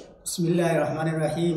بسم الله الرحمن الرحيم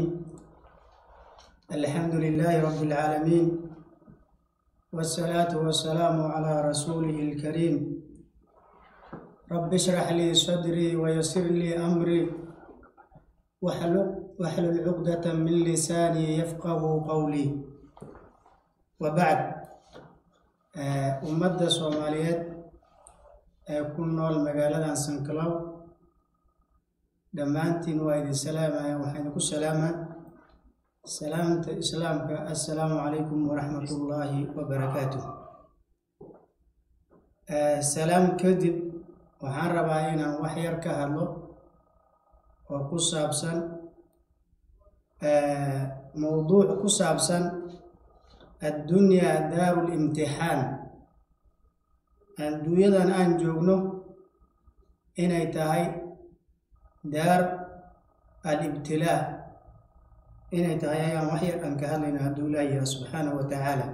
الحمد لله رب العالمين والصلاة والسلام على رسوله الكريم رب اشرح لي صدري ويسر لي أمري واحلل واحلل عقدة من لساني يفقه قولي وبعد آه، ummadda soomaaliyeed ee ku nool magaaladan sankalow dhammaantiin waa idin salaamaya waxaa idinku salaamaa salaamta islaamka assalaamu calaykum waraxmat ullaahi wabarakaatuh salaam kadib waxaan rabaa inaan wax yar ka hadlo oo ku saabsan mowduuc ku saabsan addunyaa daaru limtixaan adduunyadan aan joogno inay tahay daar alibtilaa inay tahay ayaan wax yar aan ka hadlayna hadduu ilaah yaha subxaanahu wa tacaala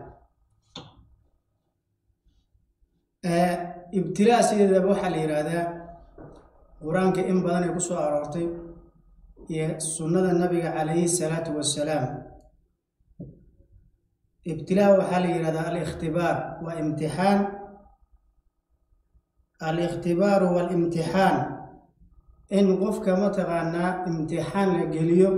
ibtilaa sideedaba waxaa la yidhaahdaa qur-aanka in badan ay ku soo aroortay iyo sunnada nabiga calayhi salaatu wassalaam ibtilaa waxaa la yidhahdaa alikhtibaar waa imtixaan aliktibaaru waalimtixaan in qofka mataqaanaa imtixaan la geliyo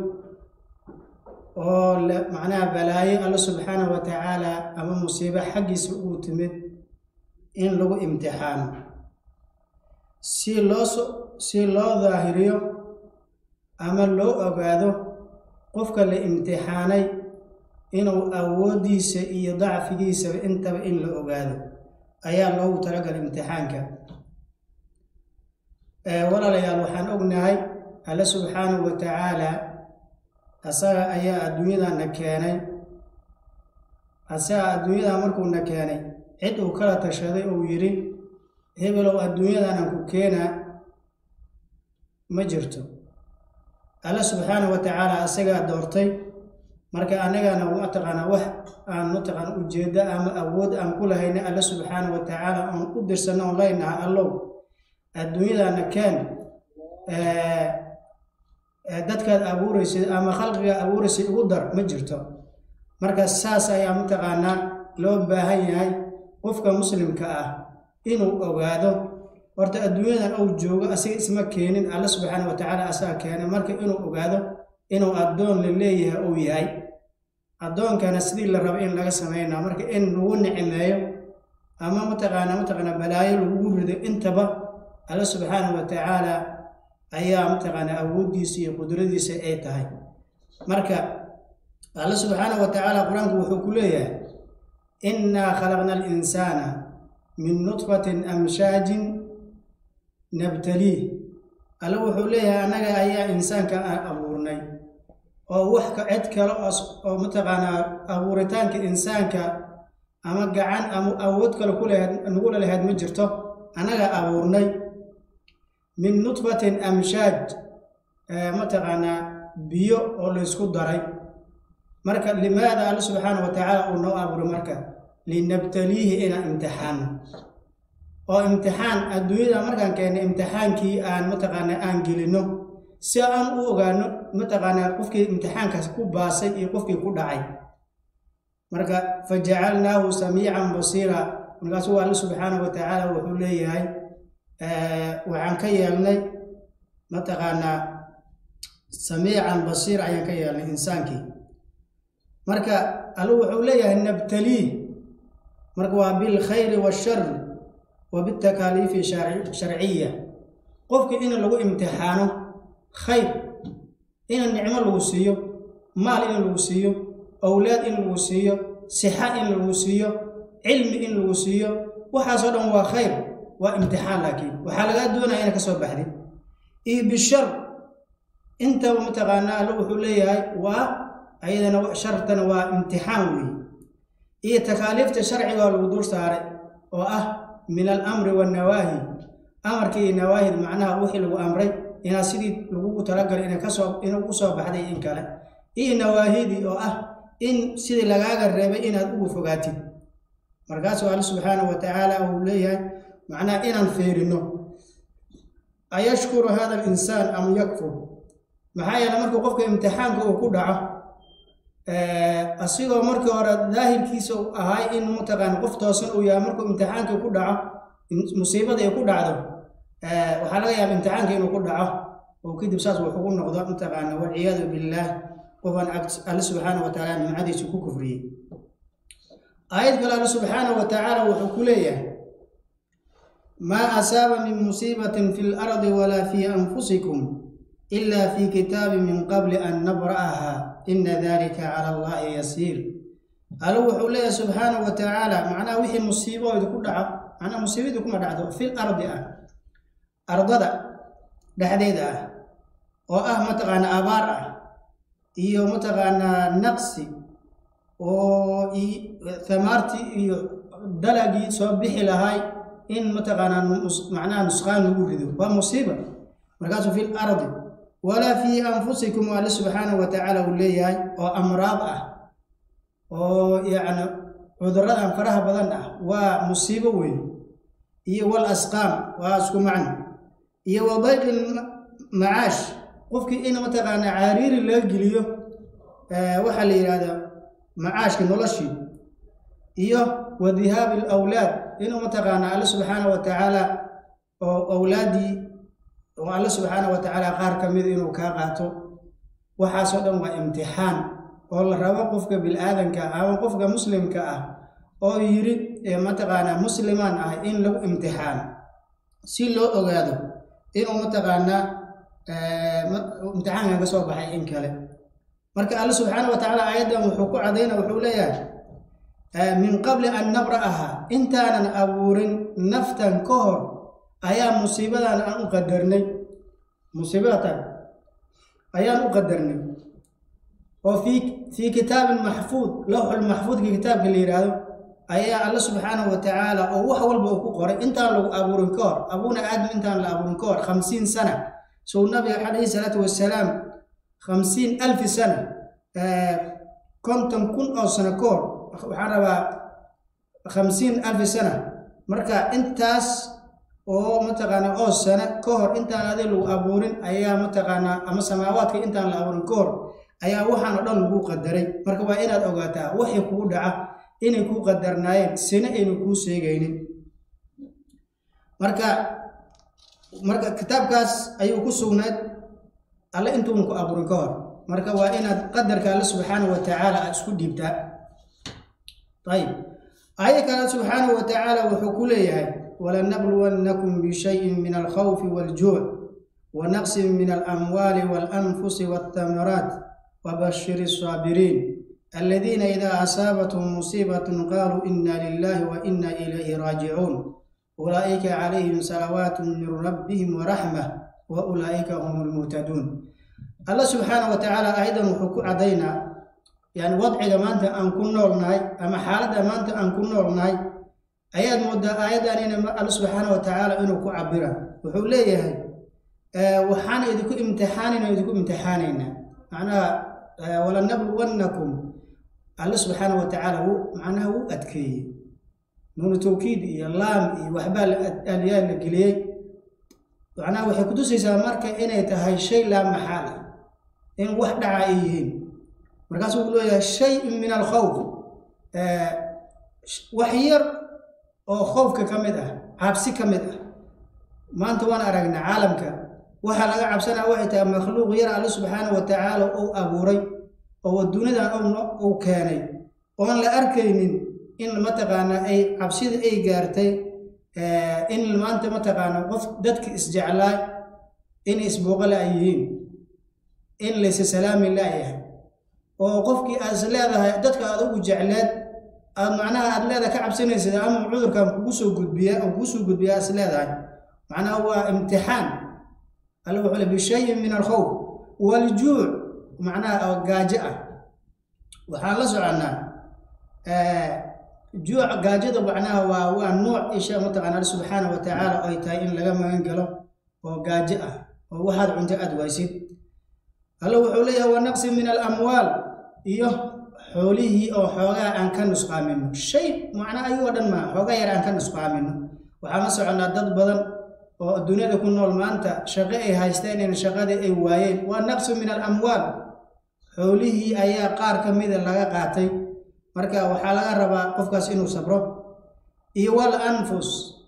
oo macnaha balaayo alla subxaanahu wa tacaala ama musiibo xaggiisa uu timid in lagu imtixaano si loo si loo daahiriyo ama loo ogaado qofka la imtixaanay inuu awooddiisa iyo dacfigiisaba intaba in la ogaado ayaa loogu talagalay imtixaanka walaalayaal waxaan ognahay alle subxaanahu wa tacaala asaga ayaa adduunyadana keenay asaga adduunyadan markuuna keenay cid uu kala tashaday uu yidhi hebelow adduunyadanan ku keenaa ma jirto alle subxaanahu wa tacaala asagaa doortay marka annagana mataqaanaa wax aan mataqaana ujeeddo ama awood aan ku lahayna alle subxaanahu wa tacaala oon u dirsanno oon leynaha allow adduunyadana keen dadkaad abuuraysid ama khalqiga abuuraysid ugu dar ma jirto marka saas ayaa mataqaanaa loo baahan yahay qofka muslimka ah inuu ogaado horta adduunyadan uu joogo asiga isma keenin alla subxaana wa tacaala asaga keenay marka inuu ogaado inuu addoon la leeyahay uu yahay addoonkana sidii la rabo in laga samaynaa marka in lagu nicmeeyo ama mataqaana mataqaana balaayo lagugu rido intaba alla subxaanahu wa tacaala ayaa mataqaanaa awooddiisa iyo qudradiisa ay tahay marka alla subxaanahu wa tacaala qur-aanku wuxuu ku leeyahay innaa khalaqna alinsaana min nudfatin amshaajin nabtaliih alla wuxuu leeyahay annaga ayaa insaanka aan abuurnay oo wax ka cid kale oo mataqaanaa abuuritaanka insaanka ama gacan ama awood kale kulehayd nagula lahayd ma jirto annaga abuurnay min nudfatin amshaaj mataqaanaa biyo oo laysku daray marka limaada alla subxaana wa tacaala uu noo abuuray marka linabtaliihi inaan imtixaano oo imtixaan adduunyada markaan keennay imtixaankii aan mataqaanaa aan gelinno si aan u ogaano mataqaanaa qofkii imtixaankaas ku baasay iyo qofkii ku dhacay marka fa jacalnaahu samiican basiira markaasuu alla subxaana wa tacaala wuxuu leeyahay waxaan ka yeelnay mataqaanaa samiican basiir ayaan ka yeelnay insaankii marka allu wuxuu leeyahay nabtaliih marka waa bilkhayri waashari wa bitakaaliifi sharciya qofkii in lagu imtixaano khayr in nicmo lagu siiyo maal in lagu siiyo owlaad in lagu siiyo sixa in lagu siiyo cilmi in lagu siiyo waxaasoo dhan waa khayr waa imtixaan laakiin waxaa lagaa doonaya ina ka soo baxdid iyo bishar intaba mataqaanaa alla wuxuu leeyahay waa ayadana shartana waa imtixaan weeye iyo takaaliifta sharciga oo lagu dul saaray oo ah min alamri wannawaahi amarka iyo nawaahid macnaha wixii lagu amray inaad sidii lagugu talagalay ina kasoo inuu ku soo baxday in kale iyo nawaahidii oo ah in sidii lagaaga reebay inaad ugu fogaatid markaasuu alla subxaanahu wa tacaala uu leeyahay macnaha inaan feerino ayashkuru hada alinsaan am yakfur maxaa yeele markuu qofka imtixaanka uu ku dhaco asigoo markii hore daahirkiisa u ahay in mataqaana qof toosan uu yahay markuu imtixaankii ku dhaco musiibada ay ku dhacdo waxaa laga yaaba imtixaanka inuu ku dhaco oo kadib saas wax ugu noqdo mataqaana walciyaadu billaah qofaan alle subxaana wa tacaala nimcadiisa ku kufriyey aayad kale alle subxaana wa tacaala wuxuu ku leeyahay maa asaaba min musiibatin fi lardi walaa fii anfusikum ila fi kitaabi min qabli an nabra'aha ina dalika cala allahi yasiir alle wuxuu leeyahay subxaana wa tacaala macnaha wixii musiibo idinku dhaco macnaha musiibadii kuma dhacdo fil ardi ah ardada dhexdeeda ah oo ah mataqaana abaar ah iyo mataqaanaa naqsi oo thamaartii iyo dalagii soo bixi lahay in mataqaanaa macnaha nusqaan lagu rido waa musiiba markaasuu fil ardi walaa fii anfusikum alle subxaana wa tacaala uu leeyahay oo amraad ah oo yacni cuduradan faraha badan ah waa musiibo weyn iyo wal asqaam waa isku macno iyo wa dayqi macaash qofkii in mataqaanaa caariiri laga geliyo waxaa la yidhahdaa macaashka noloshii iyo wa dihaabi alawlaad inuu mataqaanaa alle subxaana wa tacaala oo awlaaddii oo alle subxaana wa tacaala qaar ka mid inuu kaa qaato waxaasoo dhan waa imtixaan oo la rabo qofka bil-aadanka ama qofka muslimka ah oo yidhi mataqaanaa muslimaan ah in lagu imtixaano si loo ogaado inuu mataqaanaa imtixaankan ka soo baxay in kale marka alle subxaana wa tacaala aayaddan wuxuu ku cadayna wuxuu leeyahay min qabli an nabra'aha intaanan abuurin naftan ka hor ayaa musiibadan aan u qadarnay musiibadatan ayaan u qadarnay oo fii fii kitaabin maxfuud lawxul maxfuudka kitaabka la yidhaahdo ayaa alle subxaanahu wa tacaala oo wax walba uu ku qoray intaan lagu abuurin ka hor abuuna aadam intaan la abuurin ka hor khamsiin sana sow nabiga calayhi salaatu wasalaam khamsiin alfi sana konton kun oo sano ka hor waxaan rabaa khamsiin alfi sana marka intaas oo mataqaanaa oo sano ka hor intaan adi lagu abuurin ayaa mataqaanaa ama samaawaadka intaan la abuurin ka hor ayaa waxaan oo dhan lagu qadaray marka waa inaad ogaataa waxay kugu dhaca inay kuu qadarnaayeen sina aynu kuu sheegaynin marka marka kitaabkaas ayuu ku sugnayd alle intuuna ku abuurin ka hor marka waa inaad qadarka alle subxaana wa tacaala aad isku dhiibtaa ayib aayad kale subxaanahu wa tacaala wuxuu ku leeyahay walanabluwannakum bishayin min alkhawfi waaljuuc wa naqsin min alamwaali waalanfusi waaltamaraat wabashiri الsaabiriin aladiina idaa asaabathum musiibatun qaaluu ina lilahi wa ina ilayhi raajicuun ulaa'ika calayhim salawaatu min rabbihim waraxmah wa ulaa'ika hum lmuhtaduun alla subxaana wa tacaala aayaddan wuxuu ku caddaynaa yani wadciga maanta aan ku noolnahay ama xaaladda maanta aan ku noolnahay ayaad moodaa aayaddan ina alla subxaana wa tacaala inuu ku cabira wuxuu leeyahay waxaan idinku imtixaanayna idinku imtixaanaynaa macnaha walanabluwannakum alla subxaana wa tacaala wuu macnaha wuu adkeeyey nuunu tawkiid iyo laam iyo waxbaa aliyaa la geliyey macnaha waxay kutusaysaa marka inay tahay shay laa maxaal ah in wax dhaca ay yihiin markaasuu uu leeyahay shay-un min alkhawf wax yar oo khowfka ka mid ah cabsi ka mid ah maanta waan aragnaa caalamka waxaa laga cabsanaa waxay tahay makhluuq yar alle subxaana wa tacaala uu abuuray oo adduunyadan uu keenay oon la arkaynin in mataqaanaa ay cabsida ay gaartay in maanta mataqaanaa qof dadka isjeclaa in isbooqala ay yihiin in layse salaami laayahay oo qofkii aad is leedahay dadka aad ugu jecleed aad macnaha aad leedahay ka cabsanaysad ama cudurkan kugu soo gudbiya oo kugu soo gudbiya aad is leedahay macnaha waa imtixaan alla wuxuu le bishayin min alkhawf waaljuuc macnaha oo gaajo ah waxaan la soconnaa juuc gaajada macnaha waa waa nooc isha mataqana alle subxaana wa tacaala ay tahay in laga magan galo oo gaajo ah oo waxaad cunto aad waysid alla wuxuu leeyahay wa naqsi min alamwaal iyo xoolihii oo xoogaa aan ka nusqaamino shay macnaa ayagoo dhan maa xoogaa yar aan ka nusqaamino waxaan la soconnaa dad badan oo dunyada ku nool maanta shaqo ay haysteen in shaqadii ay waayeen waa naqsu min alamwaal xoolihii ayaa qaar ka mida laga qaatay marka waxaa laga rabaa qofkaas inuu sabro iyo wal anfus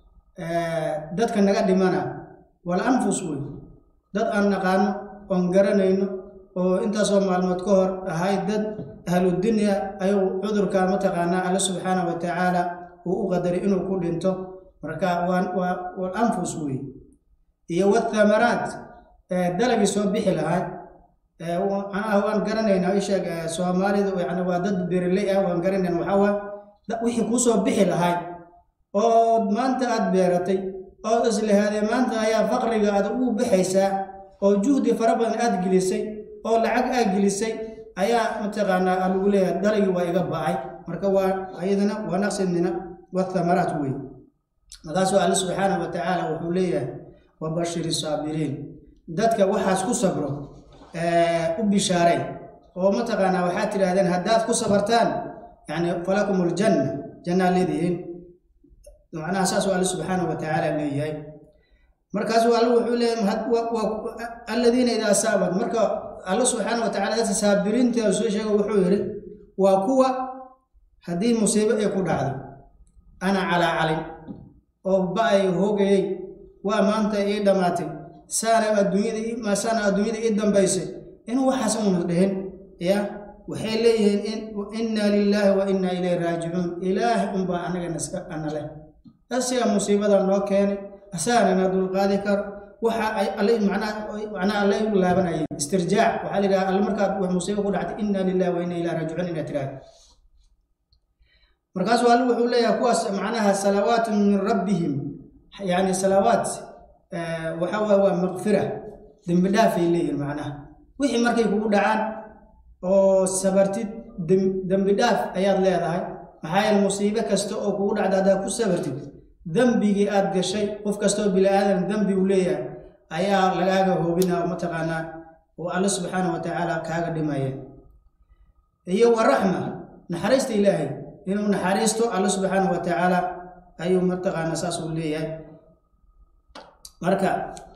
dadka naga dhimana wal anfus wey dad aan naqaano oon garanayno oo intaasoo maalmood ka hor ahayd dad ahludunya ayuu cudurka mataqaanaa alle subxaana wa tacaala uu u qadaray inuu ku dhinto marka waa wal anfus wey iyo wathamaraat dalagii soo bixi lahaa macnaha waan garanaynaa isheeg soomaalidu yani waa dad beeraley ah waan garanayna waxaa waa wixii kuu soo bixi lahay ood maanta aad beeratay ood islehaadee maanta ayaa faqriga aad ugu baxaysaa oo juhdi fara badan aad gelisay oo lacag aad gelisay ayaa mataqaanaa lagu leeyahay dalagii waa iga ba'ay marka waa ayadana waa naqsidnina wathamaraat wey markaasuu alle subxaana wa tacaala wuxuu leeyahay wabashiri saabiriin dadka waxaas ku sabro u bishaaray oo mataqaanaa waxaad tidhahdeen haddaad ku sabartaan yani falakum aljanna jannaa leedihiin macnaha saasuu alle subxaana wa tacaala leeyahay markaasuu alle wuxuu leeyahay alladiina idaa saabat marka alle subxaana wa tacala dadka saabiriinta soo sheega wuxuu yidhi waa kuwa haddii musiibo ay ku dhacdo ana calaa calin oo ba-ay hoogayey waa maanta ii dhammaatay saana adduunyada saana adduunyada ii dambaysay inuu waxaas una dhihin ya waxay leeyihiin inna lilaahi wa inna ilayhi raajicuun ilaahay unbaa anagana iska ana leh asiga musiibada noo keenay asaanana dulqaadi karo waxa ay alle macnaha macnaha alle u laabanayeen istirjaac waxaa la yidhaha alle markaad wax musiibo ku dhactay inna lillahi wa inna ilayhi raajicuun inaad tiraahdo markaasuu alle wuxuu leeyahay kuwaas macnaha salawaatun min rabbihim yani salawaat waxa waye waa maqfira dembi dhaafay leeyihin macnaha wixii markay kugu dhacaan oo sabartid dembi dhaaf ayaad leedahay maxaa yeele musiibo kasta oo kugu dhacda haddaad ku sabartid dembigii aad gashay qof kastoo bini aadan dembi uu leeyahay ayaa lagaaga hoobina oo mataqaanaa oo alle subxaana wa tacaala kaaga dhimaya iyo wa raxma naxariista ilaahay inuu naxariisto alle subxaana wa tacaala ayuu mataqaanaa saas uu leeyahay marka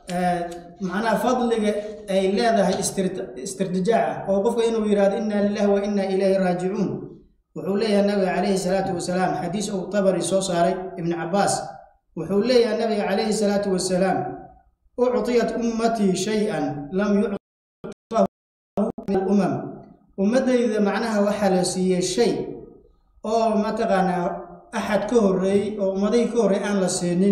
macnaha fadliga ay leedahay istirtijaaca oo qofka inuu yidhahdo inna lilahi wa inna ilayhi raajicuun wuxuu leeyahay nabiga calayhi salaatu wasalaam xadiis uu tabari soo saaray ibnu cabaas wuxuu leeyahay nabiga calayhi salaatu wasalaam uctiyat ummatii shay-an lam yuctahu min alumam ummaddayda macnaha waxaa la siiyey shay oo mataqaanaa axad ka horreeyey oo ummaday ka horreey aan la siinin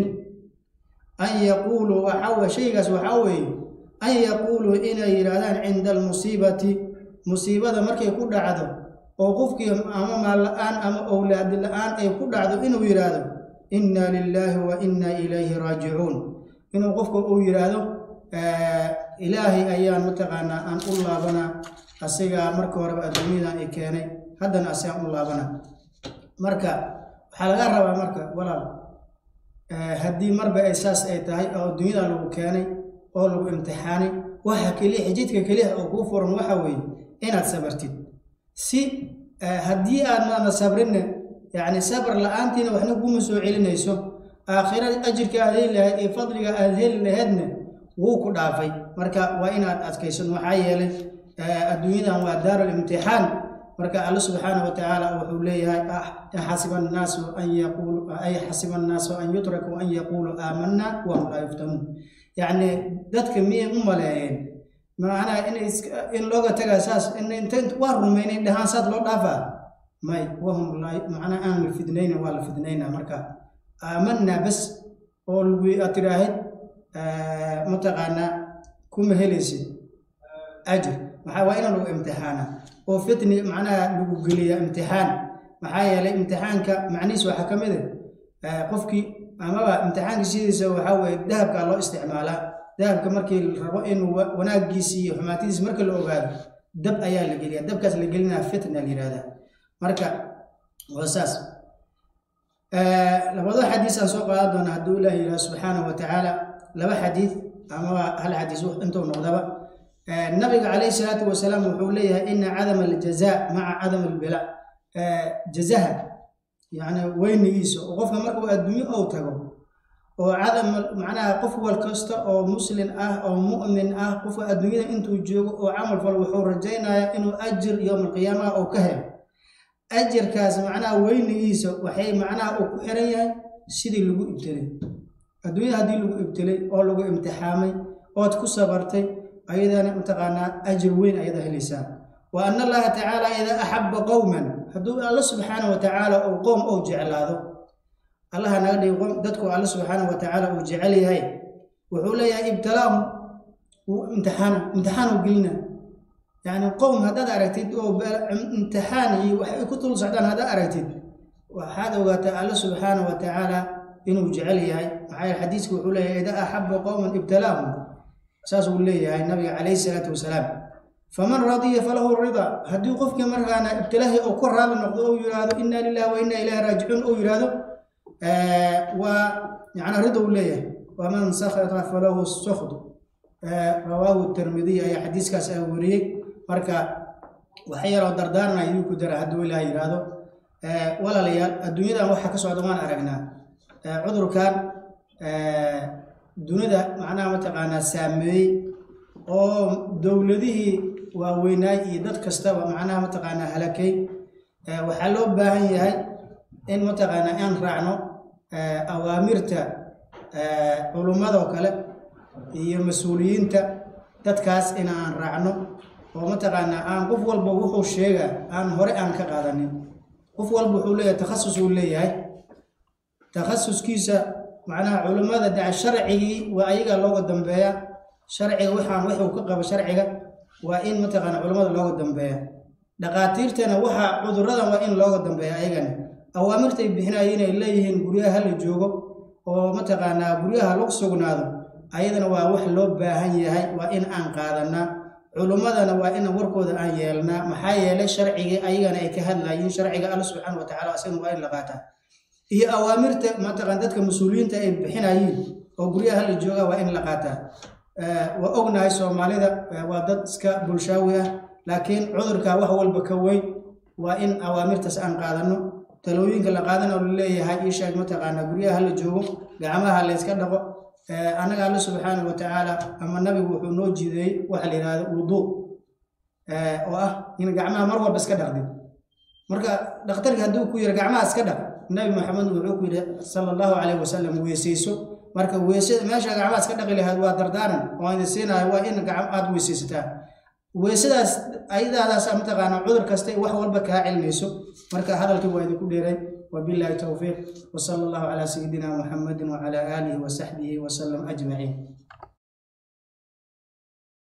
an yaquuluu waxaa shaygaas waxaa weeye an yaquuluu inay yidhaahdaan cinda almusiibati musiibada markay ku dhacdo oo qofkii ama maal la-aan ama owlaadi la-aan ay ku dhacdo inuu yidhaahdo inna lilaahi wa inna ilayhi raajicuun inuu qofka uu yidhaahdo ilaahay ayaan mataqaanaa aan u laabanaa asigaa marka horeba adduunyadan i keenay haddana asigaan u laabanaa marka waxaa laga rabaa marka walaal haddii marba ay saas ay tahay oo adduunyada lagu keenay oo lagu imtixaanay waxa keliya xijidka keliya oo kuu furan waxa weeye inaad sabartid si haddii aadnaana sabrinne yacni sabar la-aantiina waxna kuma soo celinayso aakhira ajirka aad heli lahayd iyo fadliga aad heli lahaydna wuu ku dhaafay marka waa inaad adkaysan maxaa yeelay adduunyadan waa daarul imtixaan marka alle subxaana wa tacaala wuxuu leeyahay xasiba annaasu an yaquulu ay xasiba annaasu an yutrakuu an yaquuluu aamanna wahum laa yuftanuun yacni dadka miyay u maleeyeen macnaha in in looga tagaa saas inta waa rumaynay dhahaan saad loo dhaafaa may wahum macnaha aan la fidnayna waa la fidnaynaa marka aamanaa bas oo lagu aad tiraahid mataqaanaa kuma helaysid ajir maxaa waa ina lagu imtixaana oo fitni macnaha lagu geliya imtixaan maxaa yeelay imtixaanka macnihiis waxaa ka mid ah qofkii amaba imtixaanka sidiisa waxaa weeye dahabkaa loo isticmaalaa dahabka markii la rabo inuu wanaagiisi iyo xumaatidiisi marka la ogaado dab ayaa la geliya dabkaas la gelinaa fitna la yihahdaa marka waa saas labado xadiis aan soo qaadan doona hadduu ilaah yidhaha subxaanahu wa tacaala laba xadiid amaba hal xadiis intuu noqdaba nabiga calayhi salaatu wasalaam wuxuu leeyahay ina cadama aljaza maca cadam albila jazaha yani weynigiisa oo qofka markuu adduunyo ou tago oo cadam macnaha qof wal kasta oo muslin ah oo mu'min ah qofka adduunyada intuu joogo oo camal fal wuxuu rajaynayaa inuu ajir yowmalqiyaamaha oo ka helo ajirkaas macnaha weynigiisa waxay macnaha uu ku xiran yahay sidii lagu ibtilay adduunyada haddii lagu ibtilay oo lagu imtixaamay ood ku sabartay ayadana mataqaanaa ajir weyn ayada helaysaa wa ana allaha tacaala idaa axabba qowman hadduu alla subxaana wa tacaala uu qowm ou jeclaado allaha naga dhigi qom dadku alla subxaana wa tacaala uu jecel yahay wuxuu leeyahay ibtilaahum wuu imtixaana imtixaan uu gelina yacni qowm haddaad aragtid oo imtixaan iyo waxay ku tul socdaan haddaad aragtid waxaad ogaataa alla subxaana wa tacaala inuu jecel yahay maxaa yeele xadiiska wuxuu leeyahay idaa axabba qowman ibtilaahum saas uu leeyahay nabiga calayhi salaatu wasalaam faman radiya falahu rida haddii qofkii markaana ibtilaahi uu ku raali noqdo ou yidhaahdo inna lillahi wa inna ilayhi raajicuun ou yidhaahdo waa yacni rida uu leeyahay waman sakhata falahu sukhd rawaahu tirmidiy ayaa xadiiskaas a wariyey marka waxa yaroo dardaarana iduu ku dara hadduu ilaah yidhaahdo walaalayaal adduunyadan waxa ka socda waan aragnaa cudurkan dunida macnaha mataqaanaa saameeyey oo dowladihii waaweynaay iyo dad kastaba macnaha mataqaanaa halakay waxaa loo baahan yahay in mataqaanaa aan raacno awaamirta culummadoo kale iyo mas-uuliyiinta dadkaas in aan raacno oo mataqaanaa aan qof walba wuxuu sheegaa aan hore aan ka qaadanin qof walba wuxuu leeyahay takhasus uu leeyahay takhasuskiisa macnaha culummada daca sharcigii waa ayaga looga dambeeya sharciga waxaan wuxuu ka qabo sharciga waa in mataqaana culummada looga dambeeya dhaqaatiirtana waxa cuduradan waa in looga dambeeya ayagana awaamirtay bixinaya inay leeyihiin guryaha la joogo oo mataqaanaa guryaha lagu sugnaado ayadana waa wax loo baahan yahay waa in aan qaadanaa culummadana waa in warkooda aan yeelnaa maxaa yeelay sharcigii ayagana ay ka hadlayiin sharciga alla subxaana wa tacala asagana waa in la qaataa iyo awaamirta mataqaan dadka mas-uuliyiinta ay bixinayiin oo guryaha la jooga waa in la qaataa waa ognahay soomaalida waa dad iska bulshaawi ah laakiin cudurka wax walba ka weyn waa in awaamirtaas aan qaadano talooyinka la qaadana oo laleeyahay ii sheeg mataqaanaa guryaha la joogo gacmaha layska dhaqo annaga alla subxaana wa tacaala ama nabigu wuxuu noo jideeyey waxa la yidhahda wuduu oo ah in gacmaha mar walba iska dhaqdin marka dhakhtarki hadduu ku yiri gacmaha iska dhaq nabi maxamed wuxuu ku yidhi sala allahu calayhi wasalam weesayso marka weesada meesha gacmaha iska dhaqi lahayd waa dardaaran oo idin siinayo waa in aad weesaysataa weesadaas ayadaadaas mataqaanaa cudur kasta wax walba kaa cilmayso marka hadalkii waa idinku dheeray wabillahi towfiiq wasala allahu calaa sayidina muxamedin wacala aalihi wasaxbihi wasalam ajmaciin